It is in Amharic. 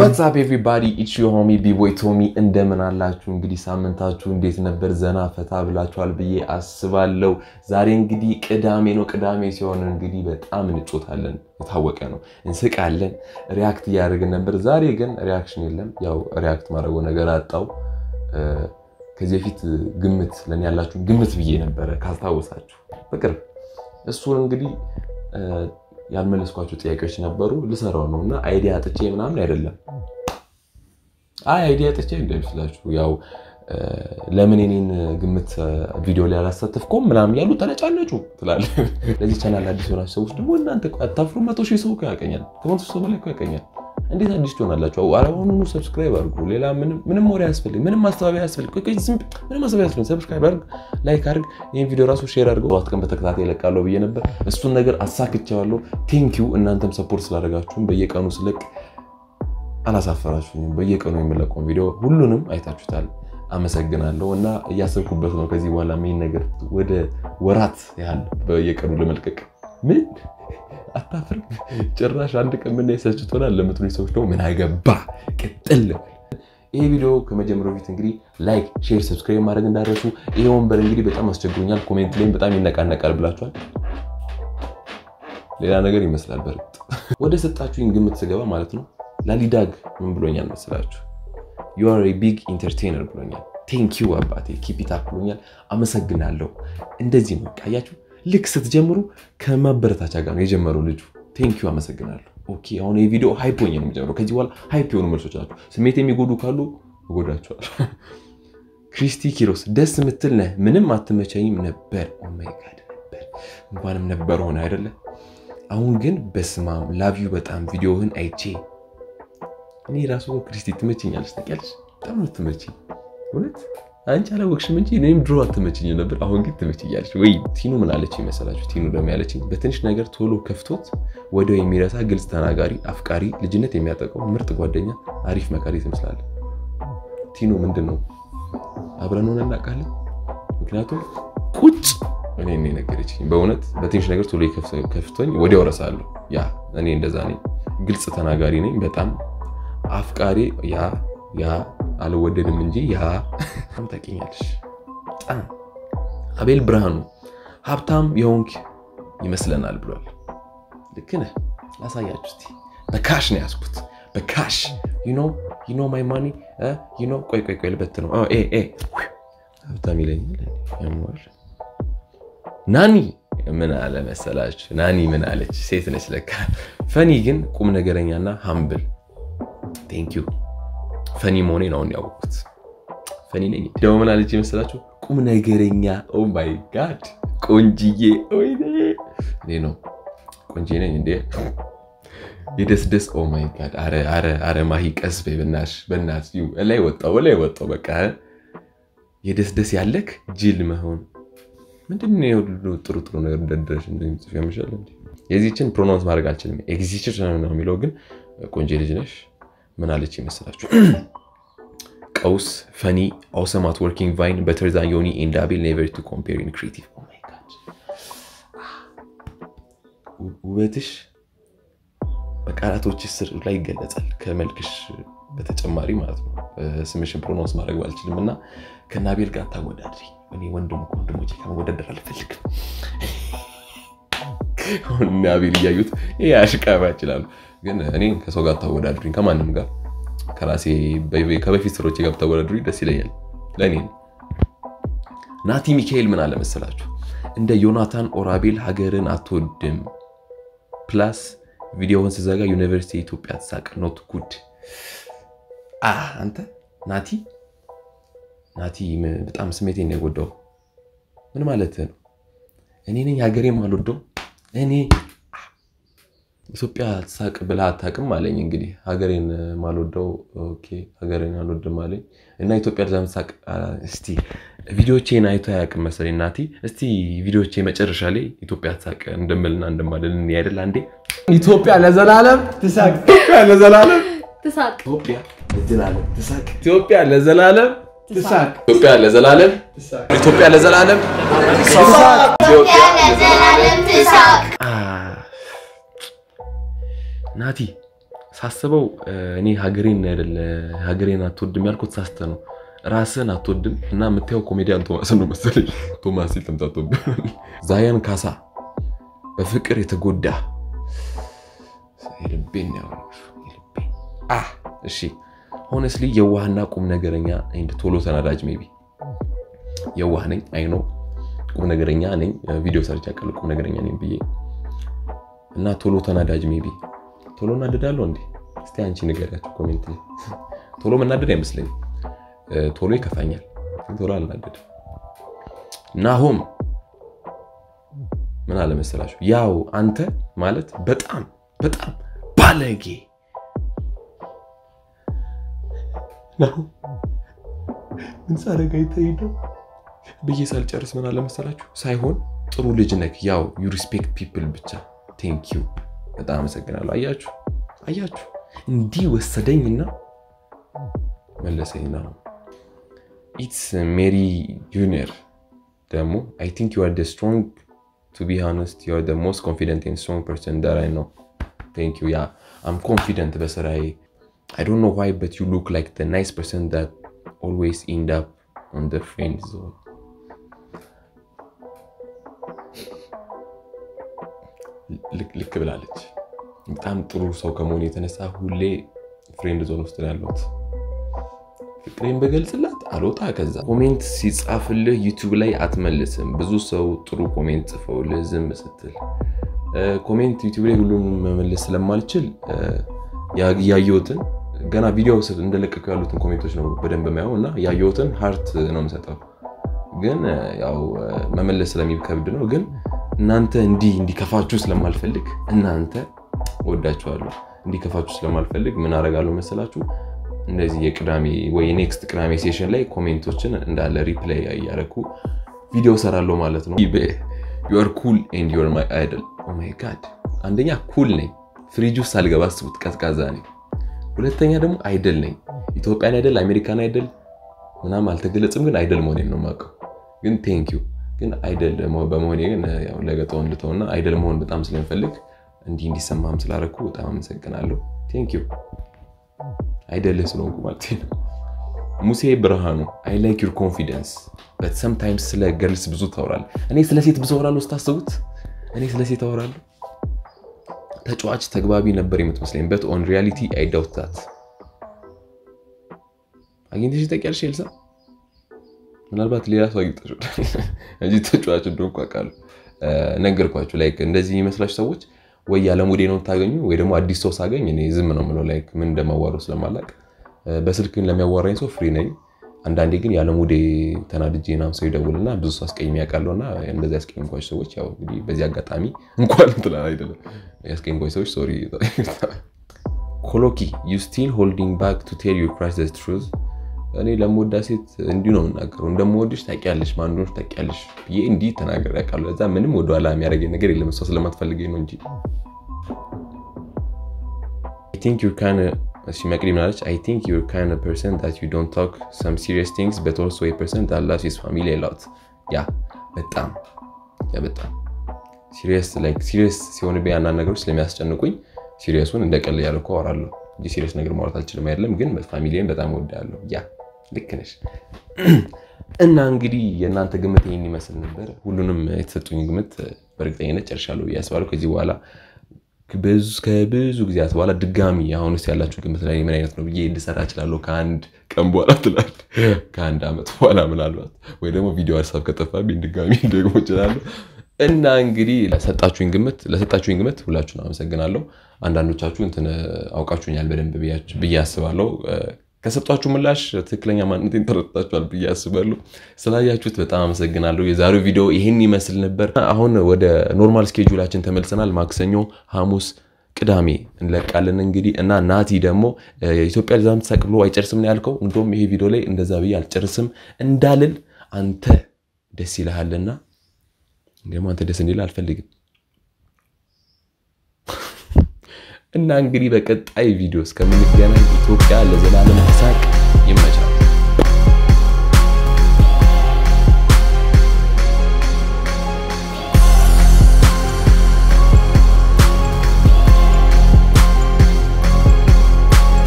ዋትሳፕ ኤቭሪባዲ ኢትስ ዮር ሆሚ ቢቦይ ቶሚ እንደምን አላችሁ? እንግዲህ ሳምንታችሁ እንዴት ነበር? ዘና ፈታ ብላችኋል ብዬ አስባለሁ። ዛሬ እንግዲህ ቅዳሜ ነው። ቅዳሜ ሲሆን እንግዲህ በጣም እንጮታለን፣ የታወቀ ነው። እንስቃለን፣ ሪያክት እያደረግን ነበር። ዛሬ ግን ሪያክሽን የለም። ያው ሪያክት ማድረገው ነገር አጣው። ከዚህ በፊት ግምት ለእኔ ያላችሁ ግምት ብዬ ነበረ ካስታወሳችሁ በቅርብ እሱን እንግዲህ ያልመለስኳቸው ጥያቄዎች ነበሩ። ልሰራው ነው እና አይዲያ አጥቼ ምናምን አይደለም። አይ አይዲያ አጥቼ እንደሚመስላችሁ ያው ለምን የኔን ግምት ቪዲዮ ላይ አላሳተፍኩም ምናምን ያሉ ተነጫነጩ ትላለህ። ለዚህ ቻናል አዲስ የሆናችሁ ሰዎች ደግሞ እናንተ አታፍሩ። መቶ ሺህ ሰው እኮ ያቀኛል፣ ከመቶ ሰው በላይ እኮ ያቀኛል። እንዴት አዲስ ትሆናላችሁ? አሁኑኑ ሰብስክራይብ አድርጉ። ሌላ ምንም ወሬ አያስፈልግ፣ ምንም ማስተባበያ አያስፈልግ፣ ምንም ማስተባበያ አያስፈልግ። ሰብስክራይብ አድርግ፣ ላይክ አድርግ፣ ይህን ቪዲዮ ራሱ ሼር አድርገው። ሰባት ቀን በተከታታይ እለቃለሁ ብዬ ነበር። እሱን ነገር አሳክቼዋለሁ። ቴንኪው እናንተም ሰፖርት ስላደረጋችሁም በየቀኑ ስለቅ አላሳፈራችሁኝም። በየቀኑ የምለቀውን ቪዲዮ ሁሉንም አይታችሁታል። አመሰግናለሁ እና እያሰብኩበት ነው ከዚህ በኋላ ሜን ነገር ወደ ወራት ያህል በየቀኑ ለመልቀቅ ምን አታፍርም? ጭራሽ አንድ ቀን ምን ሰልችቶናል ለምትሉ ሰዎች ደግሞ ምን አገባ ቅጥል። ይህ ቪዲዮ ከመጀመሪያው በፊት እንግዲህ ላይክ፣ ሼር፣ ሰብስክራይብ ማድረግ እንዳደረሱ። ይህ ወንበር እንግዲህ በጣም አስቸግሮኛል፣ ኮሜንት ላይም በጣም ይነቃነቃል ብላችኋል። ሌላ ነገር ይመስላል። በእርግጥ ወደ ሰጣችሁኝ ግምት ስገባ ማለት ነው ላሊዳግ ምን ብሎኛል መስላችሁ? ዩ አር ቢግ ኢንተርቴነር ብሎኛል። ቴንኪው አባቴ ኪፕ ኢት አፕ ብሎኛል። አመሰግናለሁ። እንደዚህ ነው ቃያችሁ ልክ ስትጀምሩ ከማበረታቻ ጋር ነው የጀመረው ልጁ። ቴንኪዩ አመሰግናለሁ። ኦኬ አሁን የቪዲዮ ሃይፕ ሆኜ ነው የምጀምረው። ከዚህ በኋላ ሃይፕ የሆኑ መልሶች ናቸው። ስሜት የሚጎዱ ካሉ እጎዳቸዋል። ክሪስቲ ኪሮስ ደስ የምትል ነህ። ምንም አትመቸኝም ነበር። ኦማይ ጋድ ነበር እንኳንም ነበር ሆነ አይደለ? አሁን ግን በስማም ላቭ ዩ በጣም ቪዲዮህን አይቼ እኔ ራሱ ክሪስቲ ትመችኛለች። ታውቂያለሽ፣ በጣም ነው ትመችኝ እውነት አንቺ አላወቅሽም እንጂ እኔም ድሮ አትመችኝ ነበር። አሁን ግን ትመችኛለች። ወይ ቲኑ ምን አለች ይመሰላችሁ? ቲኑ ደግሞ ያለችኝ በትንሽ ነገር ቶሎ ከፍቶት ወዲያው የሚረሳ ግልጽ ተናጋሪ፣ አፍቃሪ፣ ልጅነት የሚያጠቀው ምርጥ ጓደኛ፣ አሪፍ መካሪ ትመስላለህ። ቲኑ ምንድን ነው አብረን ሆነን እናውቃለን። ምክንያቱም ቁጭ እኔ እኔ ነገረችኝ። በእውነት በትንሽ ነገር ቶሎ ከፍቶኝ ወዲያው እረሳለሁ። ያ እኔ እንደዛ ነኝ። ግልጽ ተናጋሪ ነኝ። በጣም አፍቃሪ ያ ያ አልወደድም እንጂ ያ በጣም ታውቂኛለሽ። በጣም አቤል ብርሃኑ ሀብታም የሆንክ ይመስለናል ብሏል። ልክ ነህ። ላሳያችሁ እስኪ። በካሽ ነው ያዝኩት፣ በካሽ ዩኖ ማይ ማኒ ዩኖ። ቆይ ቆይ ቆይ ልበት ነው ሀብታም ይለኛል። ናኒ ምን አለ መሰላችሁ? ናኒ ምን አለች? ሴት ነች ለካ። ፈኒ ግን ቁም ነገረኛና ሀምብል ቴንኪዩ ፈኒ መሆኔን አሁን ያወቅኩት ፈኒ ነኝ። ደግሞ ምን አለች የመሰላችሁ? ቁም ነገረኛ። ኦ ማይ ጋድ ቆንጅዬ፣ እኔ ነው ቆንጅዬ ነኝ እንዴ? የደስ ደስ ኦ ማይ ጋድ። አረ ማሂ ቀስ በይ በናትሽ፣ በናትሽ ላይ ወጣው ላይ ወጣው። በቃ የደስ ደስ ያለክ ጅል መሆን ምንድን ነው? የሁሉ ጥሩ ጥሩ ነገር እንደደረሽ እንደሚጽፍ ያምሻል። የዚችን ፕሮናውንስ ማድረግ አልችልም። ኤግዚስት ነው የሚለው ግን ቆንጆ ልጅ ነሽ ምን አለች ይመስላችሁ? ቀውስ ፈኒ አውሰም አት ወርኪንግ ቫይን በተር ዛን ዮኒ ኤንድ አቤል ኔቨር ቱ ኮምፔር ኢን ክሬቲቭ። ውበትሽ በቃላቶች ስር ላይ ይገለጻል ከመልክሽ በተጨማሪ ማለት ነው። ስምሽን ፕሮናውንስ ማድረግ ባልችልም እና ከነ አቤል ጋር ታወዳድሪ። እኔ ወንድም ወንድሞቼ ከመወዳደር አልፈልግም። አሁን እነ አቤል እያዩት ይሄ አሽቃባ ይችላሉ ግን እኔ ከሰው ጋር ታወዳድሩኝ ከማንም ጋር ከራሴ ከበፊት ስሮቼ ጋር ብታወዳድሩኝ ደስ ይለኛል። ለእኔ ናቲ ሚካኤል ምን አለ መሰላችሁ? እንደ ዮናታን ኦራቤል ሀገርን አትወድም ፕላስ ቪዲዮውን ስዘጋ ዩኒቨርሲቲ የኢትዮጵያ ትሳቅ ኖት ጉድ። አንተ ናቲ ናቲ በጣም ስሜቴን ነው የጎዳው። ምን ማለት ነው? እኔ ነኝ ሀገሬም አልወደው እኔ ኢትዮጵያ ትሳቅ ብላ አታውቅም አለኝ። እንግዲህ ሀገሬን ማልወደው ሀገሬን አልወድም አለኝ እና ኢትዮጵያ ዛ ምሳቅ። እስቲ ቪዲዮቼን አይቶ አያውቅም መሰለኝ ናቲ። እስቲ ቪዲዮቼ መጨረሻ ላይ ኢትዮጵያ ትሳቅ እንደምልና እንደማለን አይደል? አንዴ ኢትዮጵያ ለዘላለም ትሳቅ፣ ኢትዮጵያ ለዘላለም ትሳቅ፣ ኢትዮጵያ ለዘላለም ትሳቅ፣ ኢትዮጵያ ለዘላለም ትሳቅ፣ ኢትዮጵያ ለዘላለም ኢትዮጵያ ለዘላለም ኢትዮጵያ ለዘላለም ትሳቅ። ናቲ ሳስበው እኔ ሀገሬን አይደለ ሀገሬን አትወድም ያልኩት ሳስተ ነው። ራስን አትወድም እና የምታየው ኮሜዲያን ቶማስን ነው መሰለኝ። ቶማስ ሲል ተምታቶብህ። ዛያን ካሳ በፍቅር የተጎዳ የልቤን ነው ያወራሁት፣ የልቤን። አህ እሺ ሆነስሊ የዋህና ቁም ነገረኛ ኤንድ ቶሎ ተናዳጅ ሜቢ የዋህ ነኝ አይ ነው ቁም ነገረኛ ነኝ። ቪዲዮ ሰርች ያቀል ቁም ነገረኛ ነኝ ብዬ እና ቶሎ ተናዳጅ ሜቢ ቶሎ እናደዳለሁ እንዴ? እስቲ አንቺ ንገሪያቸው ኮሜንት ላይ። ቶሎ መናደድ አይመስለኝም። ቶሎ ይከፋኛል፣ ግን ቶሎ አልናደድም። ናሆም ምን አለ መሰላችሁ፣ ያው አንተ ማለት በጣም በጣም ባለጌ ናሆም ምን ሳደርግ አይተኸኝ ነው ብዬ ሳልጨርስ ምን አለ መሰላችሁ፣ ሳይሆን ጥሩ ልጅ ነክ ያው ዩ ሪስፔክት ፒፕል ብቻ ቴንክ ዩ በጣም አመሰግናለሁ። አያችሁ አያችሁ እንዲህ ወሰደኝና መለሰኝ ነው። ኢትስ ሜሪ ጁኒየር ደግሞ አይ ቲንክ ዩ አር ደ ስትሮንግ ቱ ቢ ሃነስት ዩ አር ደ ሞስት ኮንፊደንት ኤንድ ስትሮንግ ፐርሰን ዳት አይ ኖው ቴንክ ዩ ያ አም ኮንፊደንት በስራዬ አይ ዶንት ኖ ዋይ በት ዩ ሉክ ላይክ ደ ናይስ ፐርሰን ዳት ኦልዌይስ ኢንድ አፕ ኦን ደ ፍሬንድ ዞን ልክ ብላለች። በጣም ጥሩ ሰው ከመሆኑ የተነሳ ሁሌ ፍሬንድ ዞን ውስጥ ነው ያለሁት። ፍቅሬን በገልጽላት አልወጣ። ከዛ ኮሜንት ሲጻፍልህ ዩቲዩብ ላይ አትመልስም። ብዙ ሰው ጥሩ ኮሜንት ጽፈውልህ ዝም ስትል ኮሜንት ዩቲዩብ ላይ ሁሉንም መመለስ ስለማልችል ያየሁትን ገና ቪዲዮ እንደለቀቀው ያሉትን ኮሜንቶች ነው በደንብ የማየው እና ያየሁትን ሀርት ነው የምሰጠው። ግን ያው መመለስ ስለሚከብድ ነው ግን እናንተ እንዲህ እንዲከፋችሁ ስለማልፈልግ እናንተ ወዳችኋለሁ እንዲከፋችሁ ስለማልፈልግ ምን አደርጋለሁ መሰላችሁ? እንደዚህ የቅዳሜ ወይ የኔክስት ቅዳሜ ሴሽን ላይ ኮሜንቶችን እንዳለ ሪፕላይ እያደረኩ ቪዲዮ ሰራለሁ ማለት ነው። ዩር ኩል ኤንድ ዩር ማይ አይደል። ኦማይ ጋድ አንደኛ ኩል ነኝ፣ ፍሪጅ ውስጥ ሳልገባ አስቡት፣ ቀዝቃዛ ነኝ። ሁለተኛ ደግሞ አይደል ነኝ። ኢትዮጵያን አይደል አሜሪካን አይደል ምናምን አልተገለጽም፣ ግን አይደል መሆኔን ነው የማውቀው። ግን ቴንክ ዩ ግን አይደል በመሆኔ ግን ለገጠው እንድተውና አይደል መሆን በጣም ስለምፈልግ እንዲህ እንዲሰማም ስላደረኩ በጣም አመሰግናለሁ። ቴንክ ዩ አይደልህ ስለሆንኩ ማለት ነው። ሙሴ ብርሃኑ አይ ላይክ ዩር ኮንፊደንስ በት ሰምታይምስ ስለ ገርልስ ብዙ ታወራለህ። እኔ ስለ ሴት ብዙ አወራለሁ ስታስቡት፣ እኔ ስለ ሴት አወራለሁ። ተጫዋች ተግባቢ ነበር የምትመስለኝ በት ኦን ሪያሊቲ አይ ዳውት ዛት። አግኝተሽ ታውቂያለሽ ኤልሳ? ምናልባት ሌላ ሰው አግኝተሽ እንጂ ተጫዋች እንደሆንኩ አውቃለሁ። ነገርኳችሁ። ላይክ እንደዚህ የሚመስላችሁ ሰዎች ወይ ያለሙዴ ነው የምታገኙ ወይ ደግሞ አዲስ ሰው ሳገኝ እኔ ዝም ነው የምለው፣ ላይክ ምን እንደማዋረው ስለማላቅ። በስልክ ግን ለሚያዋራኝ ሰው ፍሪ ነኝ። አንዳንዴ ግን ያለሙዴ ተናድጄ ምናምን ሰው ይደውልና ብዙ ሰው አስቀይሜ ያውቃለሁ እና እንደዚህ ያስቀይምኳቸው ሰዎች ያው እንግዲህ በዚህ አጋጣሚ እንኳን እንትን አይደለም ያስቀይምኳቸው ሰዎች ሶሪ። ኮሎኪ ዩ ስቲል ሆልዲንግ ባክ ቱ ቴል ዩር ክራሽ ዘ ትሩዝ እኔ ለምወዳ ሴት እንዲሁ ነው የምናገረው። እንደምወድሽ ታውቂያለሽ፣ ማን እንደሆንሽ ታውቂያለሽ ብዬ እንዲህ ተናገር ያውቃለሁ። እዛ ምንም ወደኋላ የሚያደርገኝ ነገር የለም። እሷ ስለማትፈልገኝ ነው እንጂ መቅዲ ምናለች? አይ ቲንክ ዩር ካይንድ ፐርሰን ዛት ዩ ዶንት ቶክ ሰም ሲሪየስ ቲንግስ በት ኦልሶ ኤ ፐርሰን ዛት ላቭስ ሂዝ ፋሚሊ ኤ ሎት። ያ በጣም ያ በጣም ሲሪየስ ላይክ ሲሪየስ ሲሆንብኝ አንዳንድ ነገሮች ስለሚያስጨንቁኝ ሲሪየሱን እንደ ቀልድ እያደረኩ አወራለሁ እንጂ ሲሪየስ ነገር ማውራት አልችልም አይደለም። ግን ፋሚሊን በጣም እወዳለሁ። ያ ልክ ነሽ። እና እንግዲህ የእናንተ ግምት ይህን ይመስል ነበር። ሁሉንም የተሰጡኝ ግምት በእርግጠኝነት ጨርሻለሁ ብዬ አስባለሁ። ከዚህ በኋላ ከብዙ ጊዜያት በኋላ ድጋሚ አሁንስ ያላችሁ ግምት ላይ ምን አይነት ነው ብዬ ልሰራ እችላለሁ። ከአንድ ቀን በኋላ ትላል፣ ከአንድ ዓመት በኋላ ምናልባት ወይ ደግሞ ቪዲዮ ሀሳብ ከጠፋብኝ ድጋሚ ደግሞ እችላለሁ። እና እንግዲህ ለሰጣችሁኝ ግምት ለሰጣችሁኝ ግምት ሁላችሁን አመሰግናለሁ። አንዳንዶቻችሁ እንትን አውቃችሁኛል በደንብ ብዬ አስባለሁ። ከሰጧችሁ ምላሽ ትክክለኛ ማንነቴን ተረድታችኋል ብዬ አስባለሁ። ስላያችሁት በጣም አመሰግናለሁ። የዛሬው ቪዲዮ ይህን ይመስል ነበር። አሁን ወደ ኖርማል ስኬጁላችን ተመልሰናል። ማክሰኞ፣ ሐሙስ፣ ቅዳሜ እንለቃለን እንግዲህ እና ናቲ ደግሞ ኢትዮጵያ ዛም ተሰቅሎ አይጨርስም ነው ያልከው። እንደውም ይሄ ቪዲዮ ላይ እንደዛ ብዬ አልጨርስም እንዳልል አንተ ደስ ይልሃልና ደግሞ አንተ ደስ እንዲል አልፈልግም። እና እንግዲህ በቀጣይ ቪዲዮ እስከምንገናኝ ኢትዮጵያ ለዘላለም ሳቅ ይመቻል።